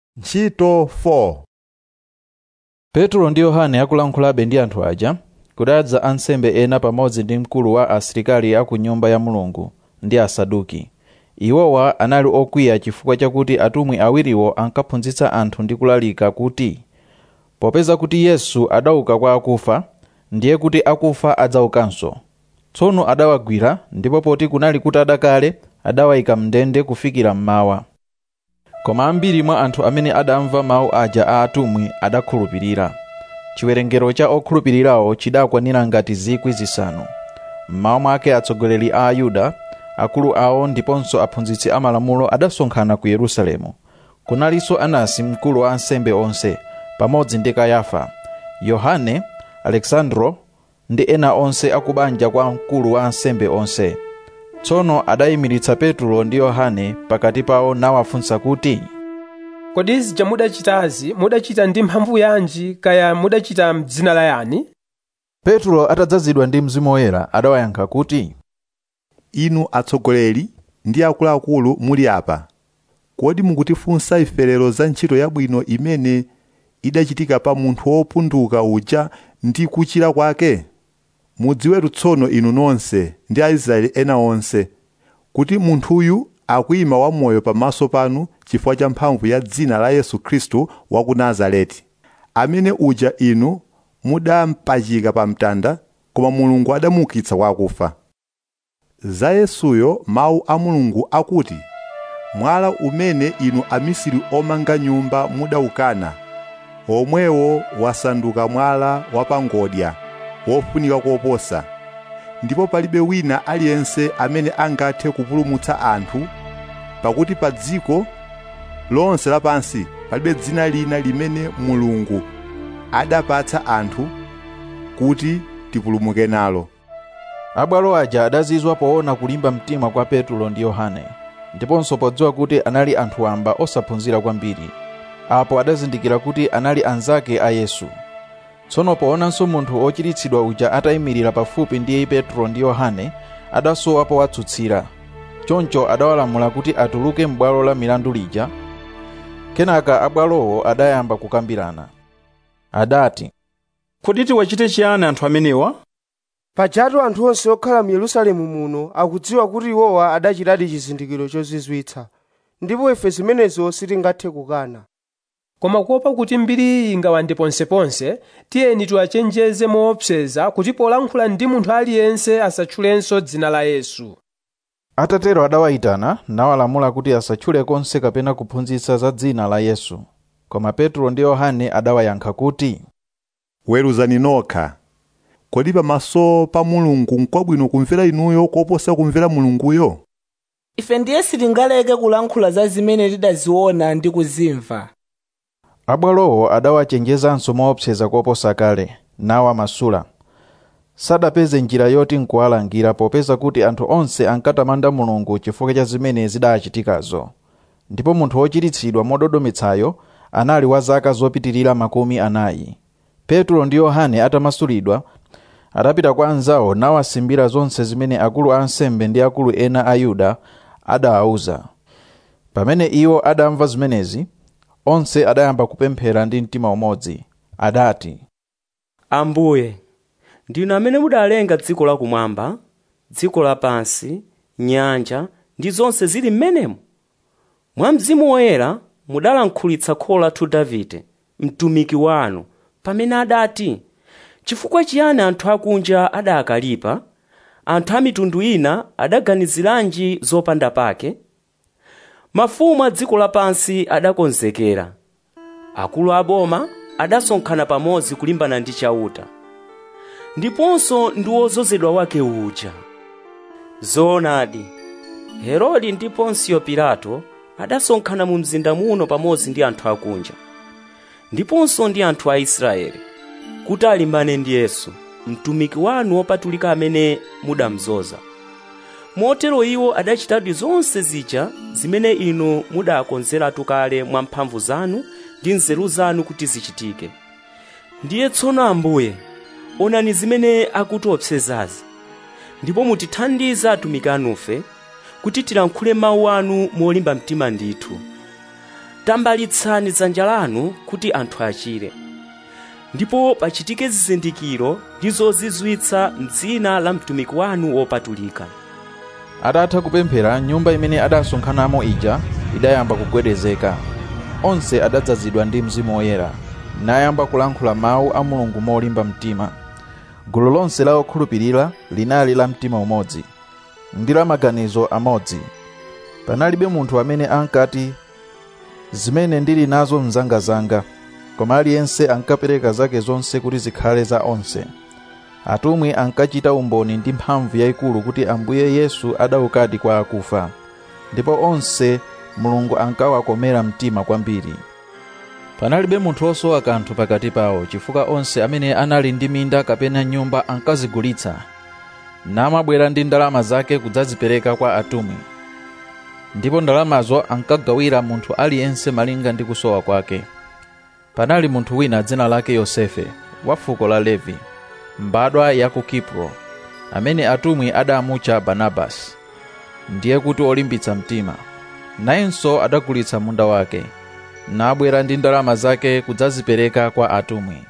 ntchito 4 petro ndi yohane akulankhulabe ndi anthu aja kudadza ansembe ena pamodzi ndi mkulu wa asilikali a ku nyumba ya mulungu ndi asaduki iwowa anali okwiya chifukwa chakuti atumwi awiriwo ankaphunzitsa anthu ndi kulalika kuti popeza kuti yesu adauka kwa akufa ndiye kuti akufa adzaukanso tsono adawagwira ndipo poti kunali kutada kale adawayika mndende kufikira mmawa koma ambiri mwa anthu amene adamva mawu aja a atumwi adakhulupirira chiwerengero cha okhulupirirawo chidakwanira ngati zikwi zisanu mmawa mwake atsogoleri a ayuda akulu awo ndiponso aphunzitsi amalamulo adasonkhana ku yerusalemu kunalinso anasi mkulu wa ansembe onse pamodzi ndi kayafa yohane alexandro ndi ena onse akubanja kwa mkulu wa ansembe onse tsono adayimiritsa petro ndi yohane pakati pawo nawafunsa kuti kodi izi mudachitazi mudachita ndi mphamvu yanji kaya mudachita m'dzina la yani petro atadzazidwa ndi mzimu woyera adawayankha kuti inu atsogoleri ndi akuluakulu muli apa kodi mukutifunsa ife lero za ntchito yabwino imene idachitika pa munthu wopunduka uja ndi kuchira kwake mudziwetu tsono inu nonse ndi aisraeli ena onse kuti munthuyu akuyima wamoyo pamaso panu chifukwa cha mphamvu ya dzina la yesu khristu wa ku nazareti amene uja inu mudampachika pa mtanda koma mulungu adamuukitsa kwa akufa za yesuyo mawu a mulungu akuti mwala umene inu amisiri omanga nyumba mudaukana omwewo wasanduka mwala wapangodya wofunika koposa ndipo palibe wina aliyense amene angathe kupulumutsa anthu pakuti pa dziko lonse lapansi palibe dzina lina limene mulungu adapatsa anthu kuti tipulumuke nalo abwalo aja adazizwa poona kulimba mtima kwa petro ndi yohane ndiponso podziwa kuti anali anthu amba osaphunzira kwambiri apo adazindikira kuti anali anzake a yesu tsono poonanso munthu ochiritsidwa uja atayimirira pafupi ndi petro ndi yohane adasowa powatsutsira choncho adawalamula kuti atuluke m'bwalo la milandu lija kenaka abwalowo adayamba kukambirana adati kodi tiwachite chiyani anthu amenewa pajatu anthu onse okhala mu yerusalemu muno akudziwa kuti iwowa adachitadi chizindikiro chozizwitsa ndipo ife zimenezo sitingathe kukana koma kuopa kuti mbiri iyi ingawande ponseponse tiyeni tiwachenjeze moopseza kuti polankhula ndi munthu aliyense asatchulenso dzina la yesu atatero adawayitana nawalamula kuti asatchule konse kapena kuphunzitsa za dzina la yesu koma petro ndi yohane adawayankha kuti weruzani nokha kodi pamaso pa mulungu n'kwabwino kumvera inuyo koposa kumvera mulunguyo ife ndiye sitingaleke kulankhula za zimene tidaziona ndi kuzimva abwalowo adawachenjezanso moopseza koposa kale nawamasula sadapeze njira yoti nkuwalangira popeza kuti anthu onse ankatamanda mulungu chifukwa cha zimene zidachitikazo ndipo munthu wochiritsidwa mododometsayo anali wa zaka zopitirira makumi anayi petro ndi yohane atamasulidwa adapita kwa anzawo nawasimbira zonse zimene akulu a ansembe ndi akulu ena a yuda adawauza pamene iwo adamva zimenezi onse adayamba kupemphera ndi mtima umodzi adati ambuye ndinu amene mudalenga dziko lakumwamba dziko lapansi nyanja ndi zonse zili m'menemo mwa mzimu woyera mudalankhulitsa kholo lathu davide mtumiki wanu pamene adati chifukwa chiyani anthu akunja adakalipa anthu a mitundu ina adaganiziranji zopanda pake mafumu a dziko lapansi adakonzekera akulu aboma adasonkhana pamodzi kulimbana ndi chauta ndiponso ndi wozozedwa wake uja zoonadi herode ndi ponsiyo pilato adasonkhana mu mzinda muno pamodzi ndi anthu akunja ndiponso ndi anthu a israeli kuti alimbane ndi yesu mtumiki wanu wopatulika amene mudamzoza motero iwo adachitadi zonse zija zimene inu mudakonzeratu kale mwa mphamvu zanu ndi nzeru zanu kuti zichitike ndiye tsono ambuye onani zimene akutiopsezazi ndipo mutithandize atumiki anufe kuti tilankhule mawu anu molimba mtima ndithu tambalitsani dzanja lanu kuti anthu achire ndipo pachitike zizindikiro ndi zozizwitsa m'dzina la mtumiki wanu wopatulika atatha kupemphera nyumba imene adasonkhanamo ija idayamba kugwedezeka onse adadzazidwa ndi mzimu woyera nayamba kulankhula mawu a mulungu molimba mtima gulu lonse la okhulupirira linali la mtima umodzi ndi la maganizo amodzi panalibe munthu amene ankati zimene ndili nazo mzangazanga koma aliyense ankapereka zake zonse kuti zikhale za onse atumwi ankachita umboni ndi mphamvu yayikulu kuti ambuye yesu adaukadi kwa akufa ndipo onse mulungu ankawakomera mtima kwambiri panalibe munthu osowa kanthu pakati pawo chifukwa onse amene anali ndi minda kapena nyumba ankazigulitsa namabwera ndi ndalama zake kudzazipereka kwa atumwi ndipo ndalamazo ankagawira munthu aliyense malinga ndi kusowa kwake panali munthu wina dzina lake yosefe wa fuko la levi mbadwa ya ku kipro amene atumwi adamutcha barnabasi ndiye kuti olimbitsa mtima nayenso adagulitsa munda wake nabwera ndi ndalama zake kudzazipereka kwa atumwi